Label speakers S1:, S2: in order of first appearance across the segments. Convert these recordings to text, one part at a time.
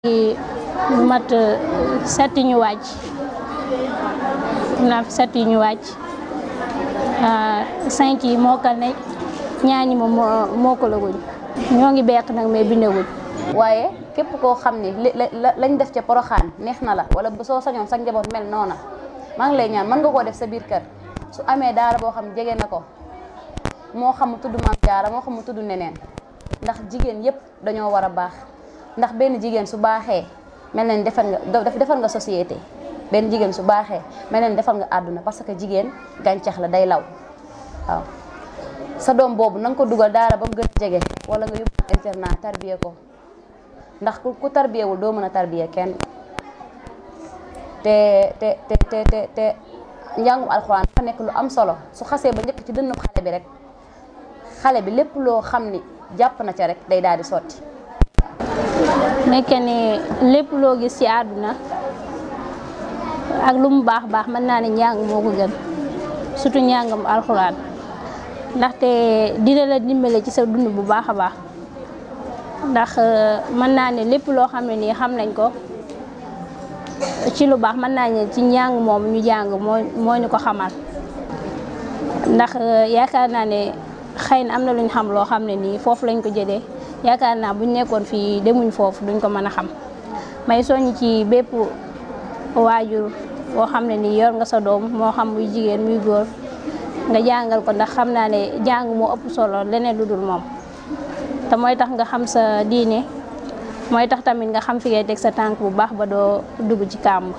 S1: lu mat set ñu wàcc am naa fi set ñu wàcc cinq yi mokkal nañ ñaañi moom moo mokkalaguñ ñoo ngi beq nag mais bindaguñ
S2: waaye képp koo xam ni lañ def ca poroxaan neex na la wala bu soo sañoon sa njaboot mel noona maa ngi lay ñaan mën nga koo def sa biir kër su amee daara boo xam jege na ko moo xam mu tudd maam jaara moo xam mu tudd neneen ndax jigéen yépp dañoo war a baax ndax benn jigéen su baaxee mel na ni defar nga defar nga société benn jigéen su baaxee mel na ni defar nga àdduna parce que jigéen gàncax la day law waaw sa doom boobu na nga ko dugal daara ba mu gën a jege wala nga yóbbu internat tarbiye ko ndax ku tarbiyewul doo mën a tarbiye kenn te te te te te te njàngum alxuraan dafa nekk lu am solo su xasee ba njëkk ci dënnu xale bi rek xale bi lépp loo xam ni jàpp na ca rek day daal di sotti
S1: nekke ni lépp loo gis ci àdduna ak lu mu baax baax mën naa ne njàng moo ko gën surtout njàngam alxuraan ndaxte dina la dimbale ci sa dund bu baax a baax ndax mën naa ne lépp loo xam ne nii xam nañ ko ci lu baax mën naa ne ci njàng moom ñu jàng moo moo ñu ko xamal ndax yaakaar naa ne xëy na am na lu ñu xam loo xam ne nii foofu lañ ko jëlee yaakaar naa buñ nekkoon fii demuñ foofu duñ ko mën a xam may soññ ci bépp waajur boo xam ne nii yor nga sa doom moo xam muy jigéen muy góor nga jàngal ko ndax xam naa ne jàng moo ëpp solo leneen lu dul moom te mooy tax nga xam sa diine mooy tax tamit nga xam fi ngay teg sa tànk bu baax ba doo dugg ci kàmb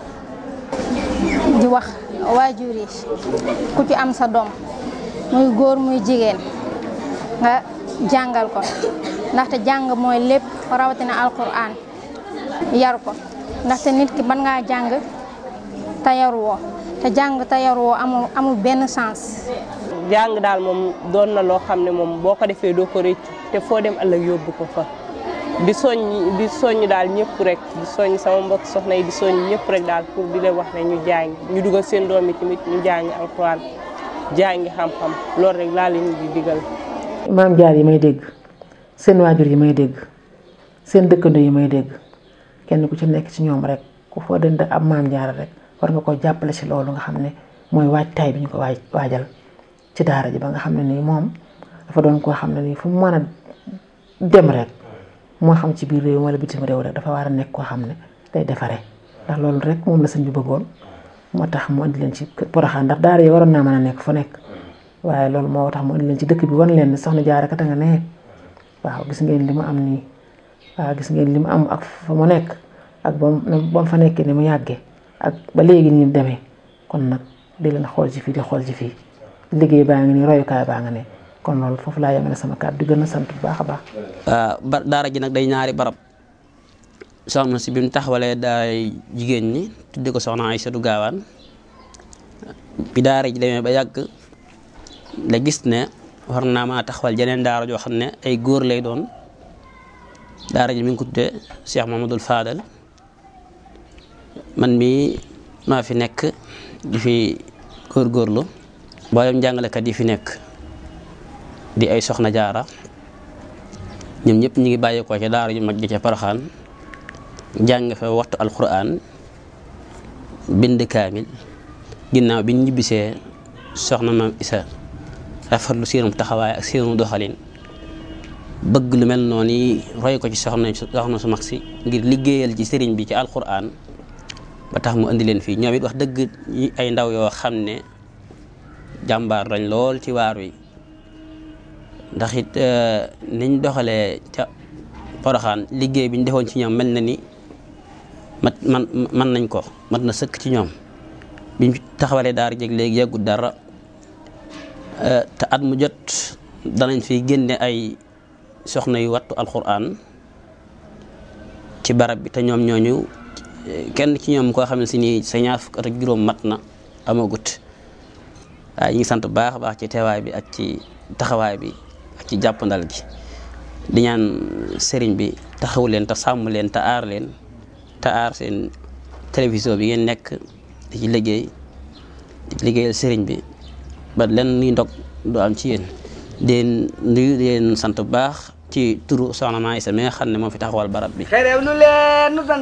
S3: di wax waajur yi ku ci am sa doom muy góor muy jigéen nga jàngal ko ndaxte jàng mooy lépp rawatina alquran yar ko ndaxte nit ki ban ngaa jàng te yaruwoo te jàng te yaruwoo amul amul benn sens.
S4: jàng daal moom doon na loo xam ne moom boo ko defee doo ko rëccu te foo dem ëllëg yóbbu ko fa di soññ di soññ daal ñëpp rek di soññ sama mbokk soxna yi di soññ ñëpp rek daal pour di leen wax ne ñu jàng ñu dugal seen doom yi tamit ñu jàng alquran jàngi xam-xam loolu rek laa leen di digal.
S5: maam jaar yi may dégg seen waajur yi may dégg seen dëkkandoo yi may dégg kenn ku ci nekk ci ñoom rek ku foo dënd ab maam jaar rek war nga ko jàppale ci loolu nga xam ne mooy waajtaay bi ñu ko waaj waajal ci daara ji ba nga xam ne nii moom dafa doon koo xam ne nii fu mu mën a dem rek moo xam ci biir réew wala bitim réew rek dafa war a nekk koo xam ne day defaree ndax loolu rek moom la sëñ bi bëggoon moo tax mu indi leen ci Poroxaan ndax daara yi waroon naa mën a nekk fu nekk waaye loolu moo tax mu indi leen ci dëkk bi wan leen ne soxna Jaara kat a nga nee waaw gis ngeen li mu am nii waaw gis ngeen li mu am ak fa mu nekk ak ba mu fa nekkee ni mu yàggee ak ba léegi nii mu demee kon nag di leen xool ci fii di xool ci fii liggéey baa ngi nii royukaay baa nga ne kon loolu foofu laa yemale sama kàddu di gën a sant bu baax a baax.
S6: ba daara ji nag day ñaari barab soxna si bi mu taxawalee daay jigéen ñi tudde ko soxna Aysatu Gaawaan bi daara ji demee ba yàgg la gis ne war naa maa taxawal jeneen daara joo xam ne ay góor lay doon daara ji mi ngi ko tuddee Cheikh Mamadou Fadal man mii maa fi nekk di fi góorgóorlu mboolem jàngalekat yi fi nekk di ay soxna jaara ñoom ñëpp ñu ngi bàyyeekoo ca daara ju mag ji ca Poroxaan jàng fa waxtu alquran bind kaamil ginnaaw bi ñu ñibbisee soxna maam Isa rafetlu seenum taxawaay ak seenu doxalin bëgg lu mel noonu yi roy ko ci soxna soxna su mag si ngir liggéeyal ci sëriñ bi ci alquran ba tax mu indi leen fii ñoom it wax dëgg ay ndaw yoo xam ne jàmbaar lañ lool ci waar wi ndax it niñ doxalee ca Poroxaan liggéey bi ñu defoon ci ñoom mel na ni mat man man nañ ko mat na sëkk ci ñoom biñ taxawalee daara jeg léegi yàggut dara te at mu jot danañ fi génne ay soxna yu wattu alquran ci barab bi te ñoom ñooñu kenn ci ñoom koo xam ne si nii sa ñaar fukk at ak juróom mat na amagut waaye ñu ngi sant bu baax a baax ci teewaay bi ak ci taxawaay bi ak ci jàppandal gi di ñaan sëriñ bi taxaw leen te sàmm leen te aar leen te aar seen télévision bi ngeen nekk di ci liggéey di ci liggéeyal sëriñ bi ba lenn ni ndog du am ci yéen di nuyu di leen sant bu baax ci turu soxna Maa Isa mi nga xam ne moo fi taxawal barab bi
S7: xerew nu leen nu sant